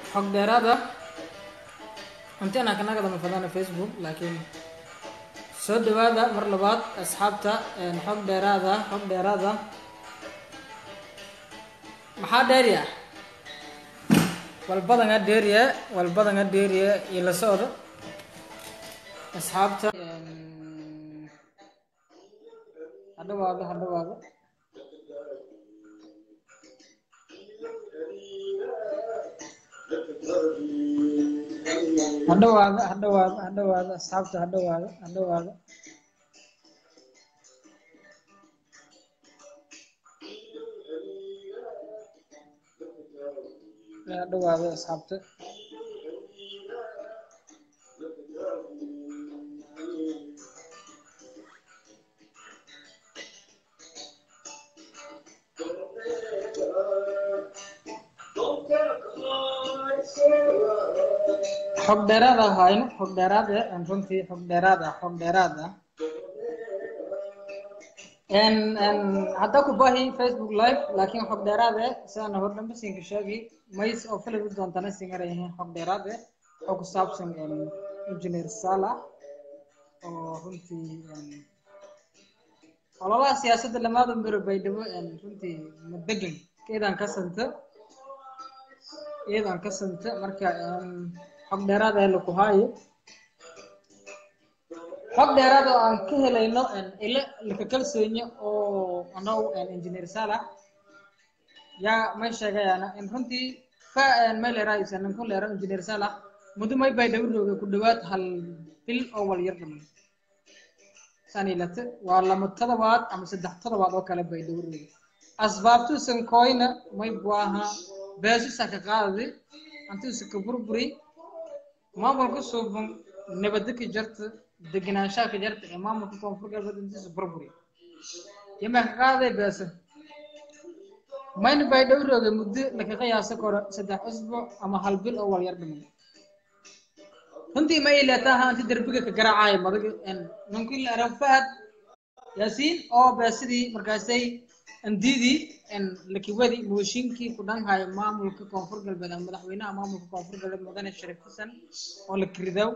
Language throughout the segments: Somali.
xog dheeraada inti anaa kanaga dama fadana facebook laakiin soo dhawaada mar labaad asxaabta xog dheeraada xog dheeraada maxaa dheeriya walbadanga dheeriya walbadanga dheeriya iyo la socda asxaabta hadhawaado hadhawaado hadhawaado hadhawaado hadhawaado asxaabta hadhawaado hadhawaado hadhawaado asxaabta xog dheeraad ah hayno xog dheeraad ah runtii xog dheeraad ah xog dheeraad ah hadda ku bahi facebook live laakiin xog dheeraad ah sidana hor dhanba siinka sheegi mays oo filimi doontana singara yihiin xog dheeraad ah oo ku saabsan engineer sala oo runtii ololaha siyaasadda lamaada miro baydhabo runtii madegan keedaan ka santa iyadaan ka santa marka xog dheeraad ah laku haayo xog dheeraad oo aan ka helayno ilo laka kalsoonyo oo anagu engineer salax yaa may sheegayaana in runtii fa may leerahaysa ninku leero engineer salax muddo may baydhabo rooga ku dhawaad hal bil oo wal yar dhamay sanilate waa lama todobaad ama saddex todobaad oo kale baydhabo rooga asbaabtuusan kooyna may buaha beesusa ka qaadadi antuusa ka burburi maamulka suuban nabadda ka jarta degenaanshaha ka jarta ee maamulka koonfur galbeed intiisa burburi yamaa ka qaaday beesa mayna baydhabo rooga muddo laka qiyaasa koro saddex usbuuc ama hal bil oo walyar dhiman runtii ma ileetaha anti derbiga ka garaacaayo madaga ninkii la arag fahad yaasiin oo beesidii markaasay andidii lakiwadi mooshinkii ku dhanhayo maamulka koonfur galbeed ama madaxweynaha maamulka koonfur galbeed mudane sharif xasan oo la kiridaw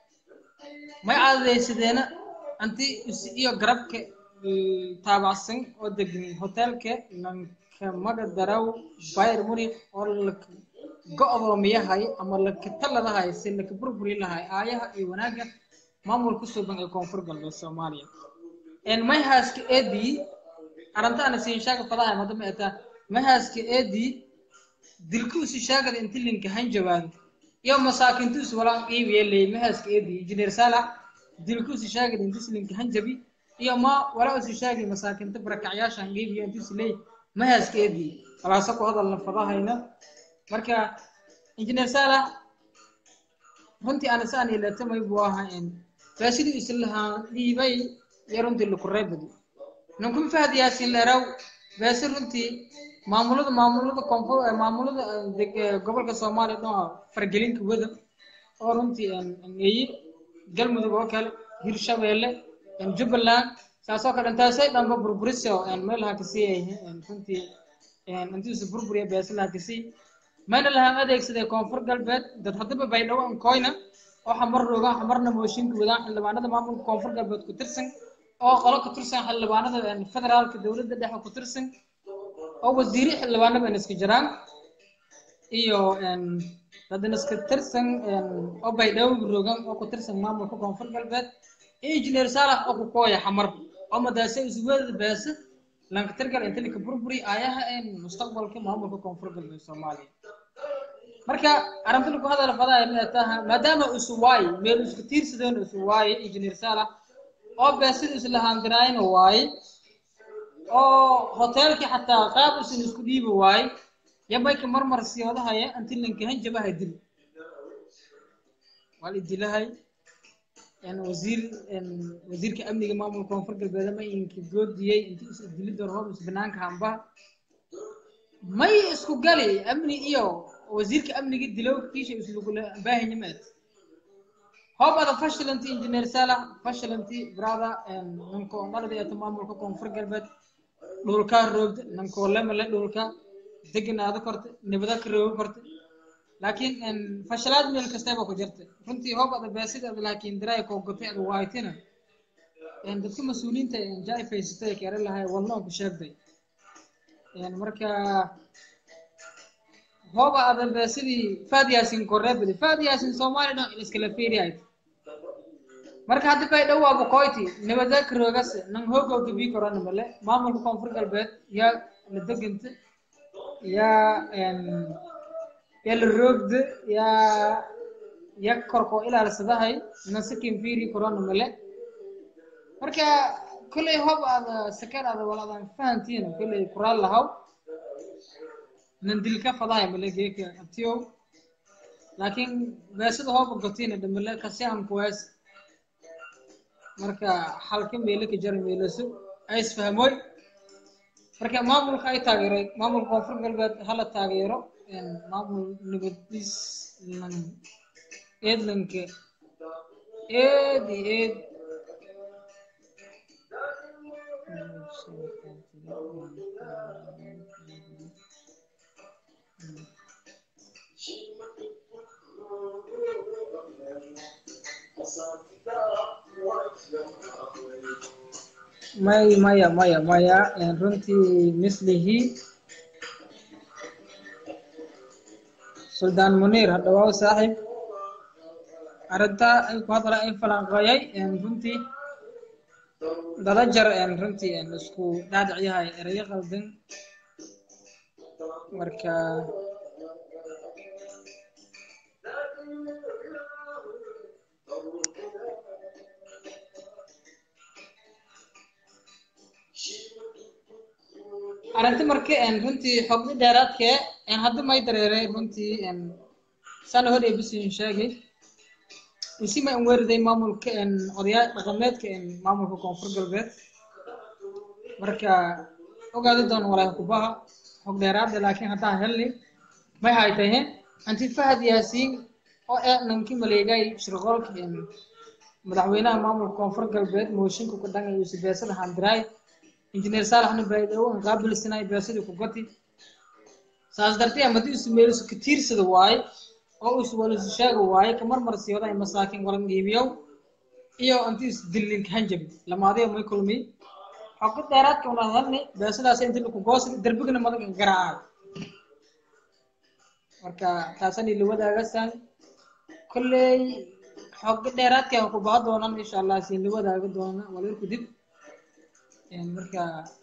may caadadaysadeena anti iyo garabka taabacsan oo degan hotelka lanka maga daraw bayr munich oo laka go-doomiyahay ama laka taladahay si laka burburi lahay aayaha iyo wanaagga maamulka suuban ee koonfur galbeed soomaaliya mayhaaska eedii arrintaana siin shaaga fadaha madama eta mahaaska eedii dilkuusi shaagada inti linka hanjabaan iyo masaakintuusi walaan qiibiye leey mahaaska eedii engineer salax dilkuusi shaagada intis linka hanjabi iyo ma walaa usi shaagi masaakinta barakacyaashan qiibiyo intuusi leey mahaaska eedii walaasa ku hadalna fadahayna marka engineer salax runtii ana saan ilatamay buu ahaa faasidii islahaan dhiibay iyo runtii lakureebadi ninkun fahad yaasin leeraw beese runtii maamulada maamulada koonfur maamulada gobolka soomaaliya dhan fargelinka wada oo runtii eeye galmudug oo kale hirshabeelle jubbaland saasoo kale intaasay dhanba burburiso meelaha kasii ay runtii intiisa burburiya beese laha kasii mayna lahaan adeegsaday koonfur galbeed dad haddaba baydhabo ankoyna oo xamar roogaan xamarna mooshinka wadaan xildhibaanada maamulka koonfur galbeed ku tirsan oo qolo ka tirsan xildhibaanada federaalka dowladda dhexe ku tirsan oo wasiiri xildhibaanaba in iska jiraan iyo dadan iska tirsan oo baydhabo rogan oo ku tirsan maamulka koonfur galbeed iyo engineer salax oo ku kooya xamar oo madaase isweedada beese lanka tirgal inta lika burburi aayaha mustaqbalka maamulka koonfur galbeed soomaaliya marka arrinta lagu hadala fadaaya ma taha maadaama isu waaye meel isku tiirsadeen isu waaye engineer salax oo beesida islahaandiraayna waaye oo hoteelkii xataa qaab isan isku dhiibi waaye yabayka marmar siyoodahaya anti lankahan jabaha dil waa la dilahay wasiir wasiirka amniga maamulka koonfur galbeed ma inka goodiyey inti is dilida roob is banaanka hamba may isku gali amni iyo wasiirka amniga dilow kiisha islugula baahanya maad hob ada fashilanti engineer salax fashilanti brada nanko dhalada eeto maamulka koonfur galbeed dhulka roogda nanko lemale dhulka deganaada korta nibada ka rooga korta laakiin fashalaad meel kastaba ku jirta runtii hoob ada beesideeda laakiin diraay koo gotay ada waaytina dadka mas-uuliyiinta jai faysatay kere lahay walno ku sheegday marka hooba ada beesidii faad yaasin koreebadi faad yaasin soomaali dhan iskala fiiriyayd marka hadda bay dhawaaba koyti nabada karoogas nang hogo gabi korana male maamulka koonfur galbeed yaa la deganta yaa yaa la roogda yaa ya korko ilaalsadahay nasakin fiiri korana male marka kolley hob aada sakeen aada walaadan fahantiina kolley kuraal lahaw nandilka fadahay male geeka abtiyow laakiin beesada hooba gotiina dhamale kasi aan kuwaas marka halka meelo ka jara meelaso ay isfahmoy marka maamulka ay taageeray maamulka koonfur galbeed hala taageero maamul nabadis lan eedlanka eed iyo eed may maya maya maya runtii mislihii suldaan muniir hadhawaaw saaxiib arrintaa ay ku hadla in falanqeeyay runtii dada jar runtii isku dhaadhicyahay erayo qaldan marka arrinti marka runtii xogni dheeraadkee hadda may dareeray runtii sana hor ebisin sheegay isima an weeriday maamulka odayaa dhaqameedka maamulka koonfur galbeed marka ogaadi doon walaa kubaha xog dheeraada laakiin haddaa helni may haytahe anti fahad yaasiin oo ee nanki maleegay shirqoolka madaxweynaha maamulka koonfur galbeed mooshinka ku dhangay usi beesada handiraay injineer saalaxna baydhawo an qaabilsanay beesadii ku goti saas dartee haddii isu meelisu ka tiirsada waaye oo isu walisu sheega waaye kamar mar siiwaday masaakin walan dhiibiyow iyo intii is dillin hanjabi lamaadiyo may kulmi xogo dheeraadka una hadalni beesadaas inti laku goosli derbigana madag garaacay marka taasani la wadaagasan kolley xogo dheeraadka ku baha doonan insha allah siin la wadaaga doona walir ku dib marka